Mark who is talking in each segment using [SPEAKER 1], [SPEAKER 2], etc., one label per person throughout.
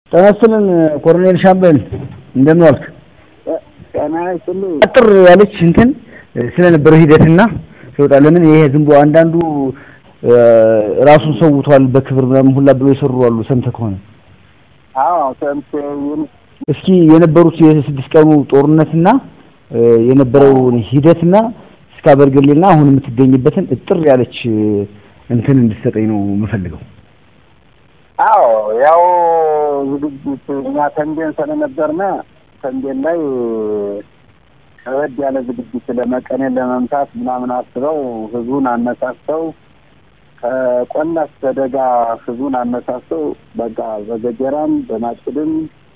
[SPEAKER 1] ጤና ይስጥልን ኮሎኔል ሻምበል እንደምን ዋልክ?
[SPEAKER 2] ጤና ይስጥልኝ።
[SPEAKER 1] አጥር ያለች እንትን ስለነበረው ሂደትና ሲወጣ ለምን ይሄ ዝም ብሎ አንዳንዱ ራሱን ሰውቷል በክብር ምናምን ሁላ ብሎ የሰሩ አሉ። ሰምተህ ከሆነ
[SPEAKER 2] አዎ ሰምቼ
[SPEAKER 1] እስኪ የነበሩት የስድስት ቀኑ ጦርነትና የነበረውን ሂደትና እስከ አበርገሌና አሁን የምትገኝበትን እጥር ያለች እንትን እንድትሰጠኝ ነው የምፈልገው።
[SPEAKER 2] አዎ ያው ዝግጅት እኛ ተንቤን ስለነበርነ ተንቤን ላይ ከበድ ያለ ዝግጅት ለመቀኔን ለመምታት ምናምን አስበው ህዝቡን አነሳስተው ከቆላ እስከ ደጋ ህዝቡን አነሳስተው በቃ በገጀራም በማጭድም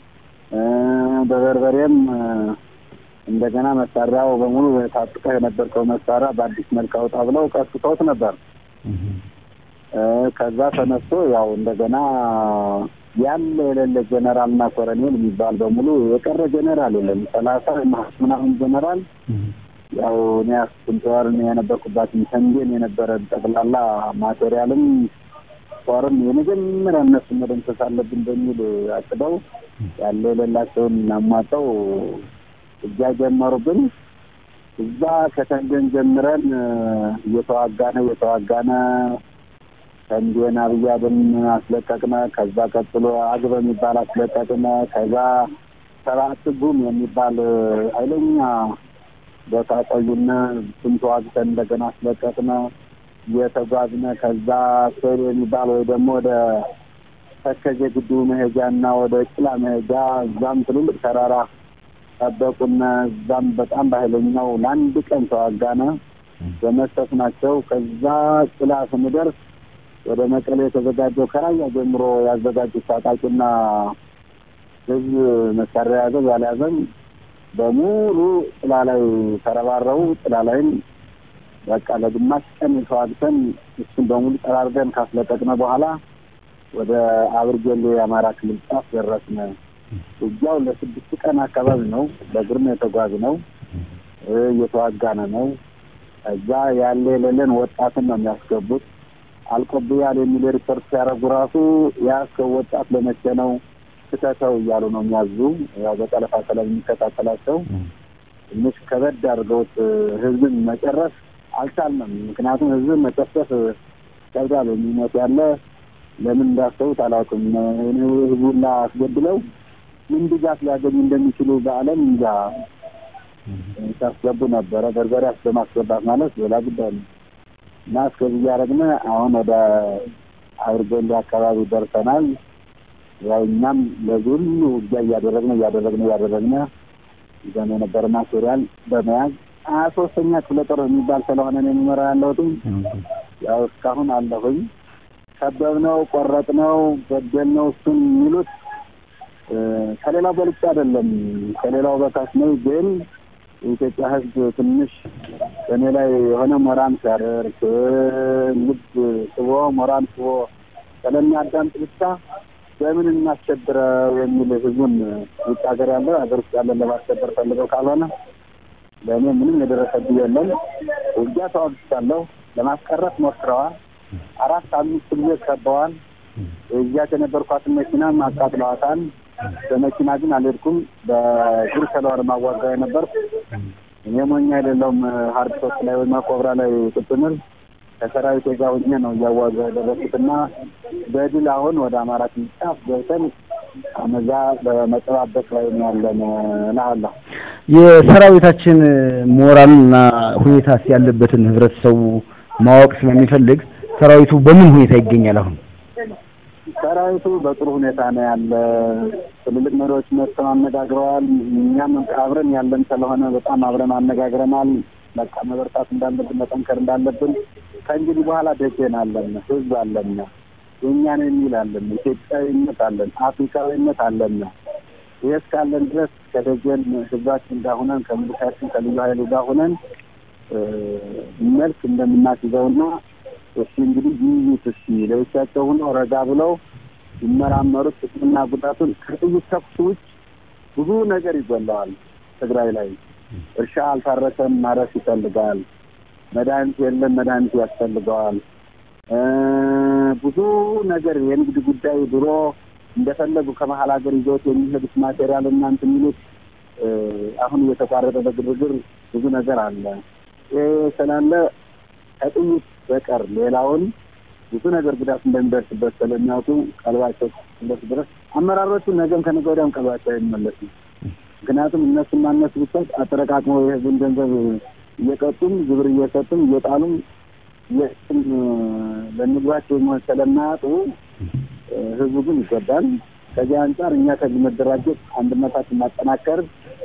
[SPEAKER 2] በበርበሬም እንደገና መሳሪያው በሙሉ ታጥቀህ የነበርከው መሳሪያ በአዲስ መልክ አውጣ ብለው ቀስቅሰውት ነበር። ከዛ ተነስቶ ያው እንደገና ያለ የሌለ ጀነራል እና ኮሎኔል የሚባል በሙሉ የቀረ ጀነራል የለም። ሰላሳ ምናምን ጀነራል ያው እኔ አስኩንተዋር የነበርኩባትን ተንቤን የነበረ ጠቅላላ ማቴሪያልም ጦርም የመጀመሪያ እነሱ መደምሰስ አለብን በሚል አቅደው ያለ የሌላቸውን አሟጠው እጃ ጀመሩብን። እዛ ከተንቤን ጀምረን እየተዋጋነ እየተዋጋነ ተንቤን አብያድን አስለቀቅነ። ከዛ ቀጥሎ አግበ የሚባል አስለቀቅነ። ከዛ ሰባት ጉም የሚባል ኃይለኛ ቦታ ቆዩነ። እሱን ተዋግተን እንደገና አስለቀቅነ። እየተጓዝነ ከዛ ሴር የሚባል ወይ ደግሞ ወደ ተከዜ ግድቡ መሄጃ እና ወደ ጭላ መሄጃ እዛም ትልልቅ ተራራ ጠበቁነ። እዛም በጣም በኃይለኛው ለአንድ ቀን ተዋጋነ። በመስጠት ናቸው። ከዛ ጭላ ስንደርስ ወደ መቀሌ የተዘጋጀው ከራያ ጀምሮ ያዘጋጁት ታጣቂና ህዝብ መሳሪያ ያዘው ያልያዘም በሙሉ ጥላ ላይ ተረባረቡ። ጥላ ላይም በቃ ለግማሽ ቀን ተዋግተን እሱን በሙሉ ጠራርገን ካስለቀቅነ በኋላ ወደ አብርጌሌ የአማራ ክልል ጫፍ ደረስነ። ውጊያው ለስድስት ቀን አካባቢ ነው። በእግር ነው የተጓዝነው። እየተዋጋነ ነው። እዛ ያለ የሌለን ወጣትን ነው የሚያስገቡት። አልቆብያል የሚል ሪፖርት ሲያደርጉ ራሱ የያዝከው ወጣት ለመቼ ነው ክተተው እያሉ ነው የሚያዙ። ያው በጠለፋ ሰለብ የሚከታተላቸው ትንሽ ከበድ አድርገውት ህዝብን መጨረስ አልቻልንም። ምክንያቱም ህዝብን መጨፍጨፍ ይከብዳል። የሚሞት ያለ ለምን እንዳሰቡት አላውቅም። ህዝቡን አስገድለው ምን ድጋፍ ሊያገኙ እንደሚችሉ በዓለም እንጃ ሲያስገቡ ነበረ። በርበሬ በማስገባት ማለት ሌላ ጉዳይ ነው እና እስከዚህ እያደረግን አሁን ወደ አብርገሌ አካባቢ ደርሰናል። ያው እኛም ለዚህ ሁሉ ውጊያ እያደረግን እያደረግን እያደረግን ይዘን የነበረ ማቴሪያል በመያዝ ሀያ ሶስተኛ ክፍለ ጦር የሚባል ስለሆነ ነው የሚመራ ያለሁትም ያው እስካሁን አለሁኝ። ከበብነው፣ ቆረጥነው፣ ገደልነው እሱን የሚሉት ከሌላው በልጫ አይደለም ከሌላው በታች ነው። ግን የኢትዮጵያ ሕዝብ ትንሽ በእኔ ላይ የሆነ ሞራን ሲያደርግ ልብ ስቦ ሞራን ስቦ ስለሚያዳምጥ ብቻ በምን እናስቸብረው የሚል ህዝቡን ውጭ ሀገር ያለ ሀገር ውስጥ ያለን ለማስከበር ፈልገው ካልሆነ ለእኔ ምንም የደረሰብኝ የለም። ውጊያ ተዋግቻለሁ። ለማስቀረት ሞክረዋል። አራት አምስት ጊዜ ከበዋል። እዚያት የነበርኳትን መኪናም አቃጥለዋታል። በመኪና ግን አልሄድኩም። በእግር ስለሆነ ማዋጋ የነበርኩ እኔ ሞኛ አይደለሁም። ሀርድ ሶክ ላይ ወይም ኮብራ ላይ ቁጥምር ከሰራዊት ጋር ሆኜ ነው እያዋጋ ያደረኩትና በድል አሁን ወደ አማራ ክልል ጫፍ ገብተን አመዛ በመጠባበቅ ላይ ያለን እልሃለሁ።
[SPEAKER 1] የሰራዊታችን ሞራልና ሁኔታ ያለበትን ህብረተሰቡ ማወቅ ስለሚፈልግ ሰራዊቱ በምን ሁኔታ ይገኛል? አሁን
[SPEAKER 2] ሰራዊቱ በጥሩ ሁኔታ ነው ያለ። ትልልቅ መሪዎች መጥተው አነጋግረዋል። እኛም አብረን ያለን ስለሆነ በጣም አብረን አነጋግረናል። በቃ መበርታት እንዳለብን መጠንከር እንዳለብን ከእንግዲህ በኋላ ደጀን አለን፣ ህዝብ አለን፣ የእኛ ነው የሚል አለን፣ ኢትዮጵያዊነት አለን፣ አፍሪካዊነት አለን። ይህ እስካለን ድረስ ከደጀን ህዝባችን ጋር ሁነን ከሚሊሻችን ከልዩ ኃይሉ ጋር ሁነን መልክ እንደምናስይዘውና እሺ እንግዲህ ይዩት እስኪ ለብቻቸው ሆነው ረጋ ብለው ይመራመሩት ጥቅምና ጉዳቱን ከጥይት ተኩስ ውጭ ብዙ ነገር ይጎለዋል። ትግራይ ላይ እርሻ አልታረሰም፣ ማረስ ይፈልጋል። መድኃኒት የለም፣ መድኃኒት ያስፈልገዋል። ብዙ ነገር የንግድ ጉዳይ ድሮ እንደፈለጉ ከመሀል ሀገር ይዘውት የሚሄዱት ማቴሪያል እና እንትን የሚሉት አሁን እየተቋረጠ በግርግር ብዙ ነገር አለ። ይህ ስላለ ከጥይት በቀር ሌላውን ብዙ ነገር ጉዳት እንደሚደርስበት ስለሚያውቁ ቀልባቸው እስኪመለስ ድረስ አመራሮቹ ነገም ከነገ ወዲያም ቀልባቸው አይመለስም። ምክንያቱም እነሱም ማነሱ ብቻ አጠረቃቅመው የህዝብን ገንዘብ እየቀጡም ግብር እየሰጡም እየጣሉም የስም ለምግባቸው የሚሆን ስለማያጡ ህዝቡ ግን ይጎዳል። ከዚህ አንጻር እኛ ከዚህ መደራጀት አንድነታችን ማጠናከር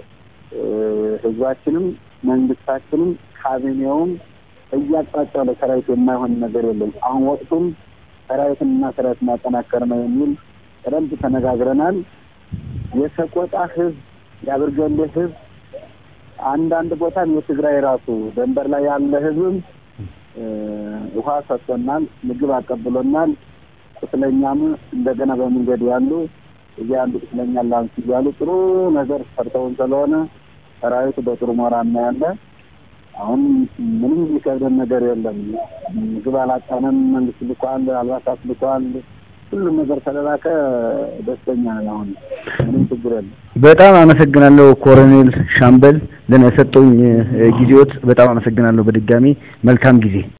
[SPEAKER 2] ህዝባችንም መንግስታችንም ካቢኔውም እያጣጫው ለሰራዊት የማይሆን ነገር የለም። አሁን ወቅቱም ሰራዊትን እና ሰራዊት ማጠናከር ነው የሚል ቀደምት ተነጋግረናል። የሰቆጣ ህዝብ፣ የአብርገሌ ህዝብ፣ አንዳንድ ቦታም የትግራይ ራሱ ደንበር ላይ ያለ ህዝብም ውሃ ሰጥቶናል፣ ምግብ አቀብሎናል። ቁስለኛም እንደገና በመንገድ ያሉ እዚህ አንዱ ቁስለኛ ላንስ እያሉ ጥሩ ነገር ሰርተውን ስለሆነ ሰራዊቱ በጥሩ ሞራል ነው ያለ። አሁን ምንም የሚከብደን ነገር የለም። ምግብ አላጣንም። መንግስት ልኳል፣ አልባሳት ልኳል። ሁሉም ነገር ተለላከ። ደስተኛ ነን። አሁን ምንም ችግር የለም።
[SPEAKER 1] በጣም አመሰግናለሁ ኮሎኔል ሻምበል ለሰጠውኝ ጊዜዎት በጣም አመሰግናለሁ። በድጋሚ መልካም ጊዜ